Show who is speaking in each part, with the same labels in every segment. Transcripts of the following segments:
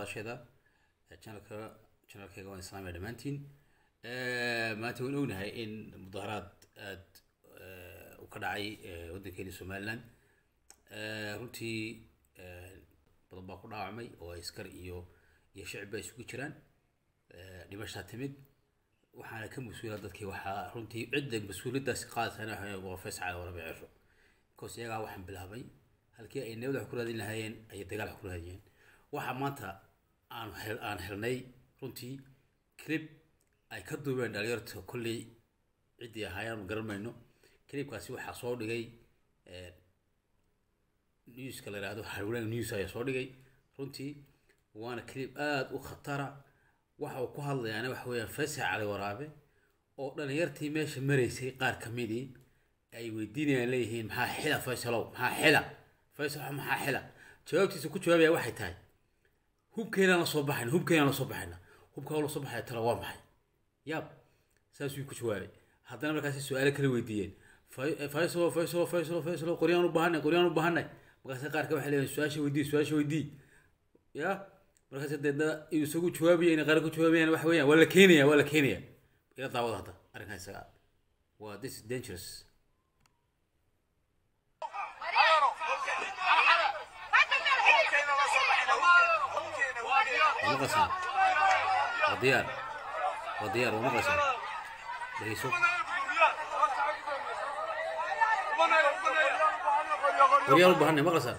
Speaker 1: daawashada channelka channelkayga waan islaamaya dhammaantiin maanta waan ognahay in mudaharaad aad u ka dhacay waddankeeni somaliland runtii badan baa ku dhaawacmay oo askar iyo iyo shicib baa isugu jiraan dhimashaa timid waxaana ka mas-uula dadkii waxaa runtii cidda mas-uuliyaddaasi qaadaysana waa fayscal warabe cero because iyagaa waxaan bilaabay halkii ay nabad wax ku raadin lahaayeen ayay dagaal wax ku raadiyeen waxaa maanta aan hel aan helnay runtii clip ay ka duubeen dhalinyarta kolley ciddii ahaayaan garan mayno clipkaasi waxaa soo dhigay newska la yidhaahdo hawlaag news ayaa soo dhigay runtii waana clip aada u khatara waxa uu ku hadlayaana waxa weeyaan faysal cali waraabe oo dhalinyartii meesha maraysay qaar ka midii ay weydiinayaan leeyihiin maxaa xila faysalow maxaa xila faysal maxaa xila jawaabtiisa ku jawaabaya waxay tahay hubkeenaan la soo baxayna hubkeenaan la soo baxayna hubkaa la soo baxaya tala waa maxay yaab saasuu ku jawaabay haddana markaasi su-aalo kala weydiiyeen faysalo faysalo faysalo faysalo qoryaan u baahanay qoryaan u baahanay markaasi qaarka waxay leeyihin su-aasha weydii su-aasha weydii ya markaas deedna inuu isagu jawaabaya inay qaar ku jawaabayaan waxa weeyaan waa la keenaya waa la keenaya ila daawada hadda arrinkan isaga waa this is dangerous ونقصا وديار وديار ونقصا ليسو وريال بهني مقصا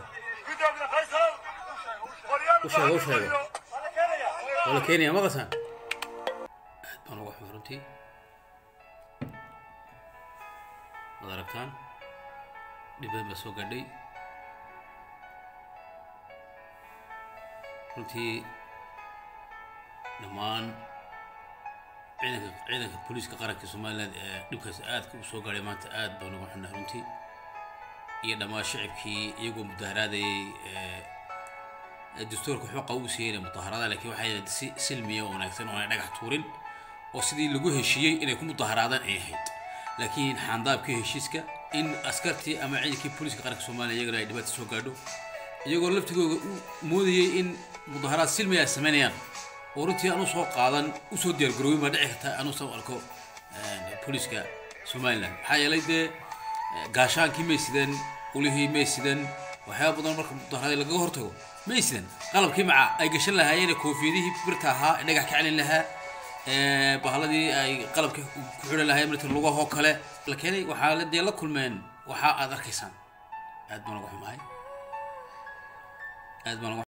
Speaker 1: وش هذا وش هذا ولا كينيا مقصا انا روح مرنتي مداركتان دبي بسوق قدي runtii dhammaan ciidanka ciidanka booliiska qaranka somaliland ee dhibkaas aadka u soo gaadhay maanta aad baan uga xunnahay runtii iyo dhammaan shicibkii iyagoo mudaharaadayay dastuurka xuqa uu siiyeyna mudaharada laakiin waxay si silmiya oo wanaagsan oo aanay dhagax tuurin oo sidii lagu heshiiyey inay ku mudaharaadaan ay ahayd laakiin xaandaabkii heshiiska in askartii ama ciidankii booliiska qaranka somaliland iyagana ay dhibaata soo gaadho iyagoo laftigooda u moodayay in mudaharaad silmi ay samaynayaan oo runtii aan usoo qaadan usoo diyaargaroobin baa dhici karta aan usoo arko booliiska somaliland maxaa yeelay dee gaashaankii may sideen ulihii may sideen waxyaaba badan marka mudaharaad lagaga hortago may sideen qalabkii maca ay gashan lahaayeen koofiyadihii birta ahaa ee dhagax ka celin lahaa bahaladii ay qalabka ku xidhan lahaayeen marta lugahoo kale la keenay waxaa dee la kulmeen waxa aad arkaysaan aad baan uga xumahay aad baan